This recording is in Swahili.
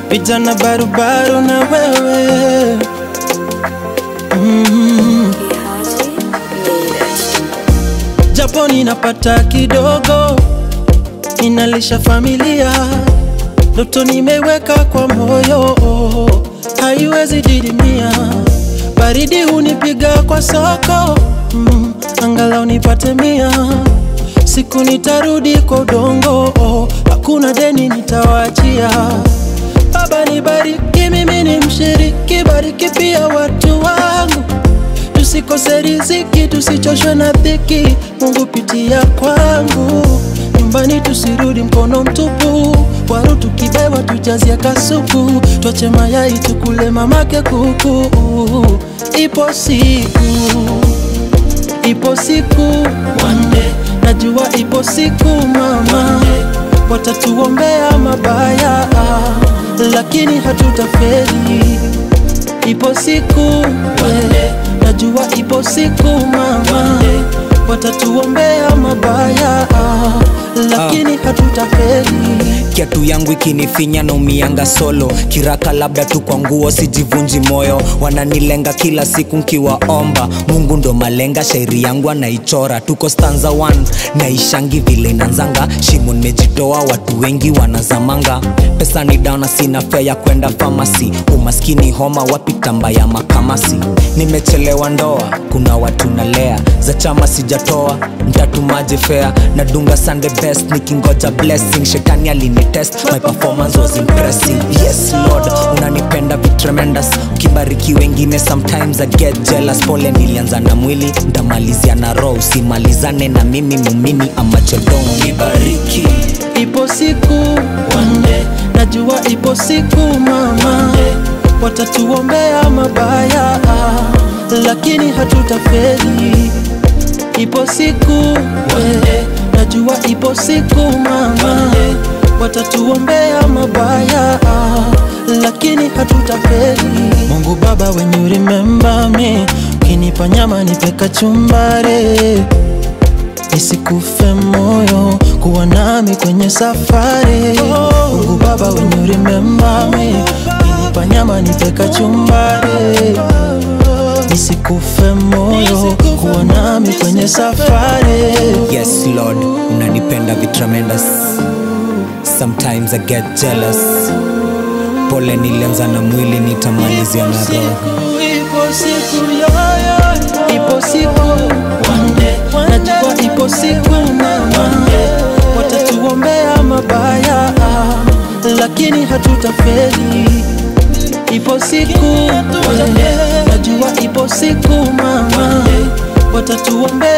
vijana barubaru na wewe mm. Japo ninapata kidogo, ninalisha familia, ndoto nimeweka kwa moyo, haiwezi didimia. Baridi hunipiga kwa soko mm, angalau nipate mia. Siku nitarudi kwa udongo, hakuna deni nitawaachia. Baba nibariki, mimi ni mshiriki, bariki pia watu wangu tusikose riziki, tusichoshwe na dhiki. Mungu pitia kwangu, nyumbani tusirudi mkono mtupu. Waru tukibewa tujazie kasuku, twache mayai tukule mamake kuku. Ipo siku, ipo siku one day, najua ipo siku mama, watatuombea mabaya, lakini hatutafeli. Ipo siku we, najua ipo siku mama, watatuombea mabaya, lakini hatutafeli. kiatu yangu ikinifinya na umianga solo kiraka labda tu kwa nguo sijivunji moyo wananilenga kila siku nkiwaomba mungu ndo malenga shairi yangu anaichora tuko stanza 1 naishangi vile inanzanga shimo nimejitoa watu wengi wanazamanga pesa ni dana sina fea ya kwenda famasi umaskini homa wapi tamba ya makamasi nimechelewa ndoa kuna watu nalea za chama sijatoa mtatumaje fea nadunga sunday best nikingoja blessing shetani alinitest my performance was impressive yes lord unanipenda vi tremendous ukibariki wengine sometimes i get jealous pole nilianza na mwili ndamalizia na roho usimalizane na mimi mumini amachedong nibariki Ipo siku one day, najua ipo siku mama, watatuombea mabaya, lakini hatutafeli. Ipo siku we, najua ipo siku mama, watatuombea mabaya, lakini hatutafeli. Mungu Baba, when you remember me, ukinipa nyama nipe kachumbari nisikufe moyo kuwa nami kwenye safari Mungu Baba when you remember me ukinipa nyama nipe kachumbari nisikufe moyo kuwa nami kwenye safari yes lord unanipenda vi tremendous sometimes i get jealous pole nilianza na mwili nitamalizia na roho ipo siku yoyo ipo siku one day najua ipo siku mama watatuombea mabaya lakini hatutafeli ipo siku we, najua ipo siku mama watatuombea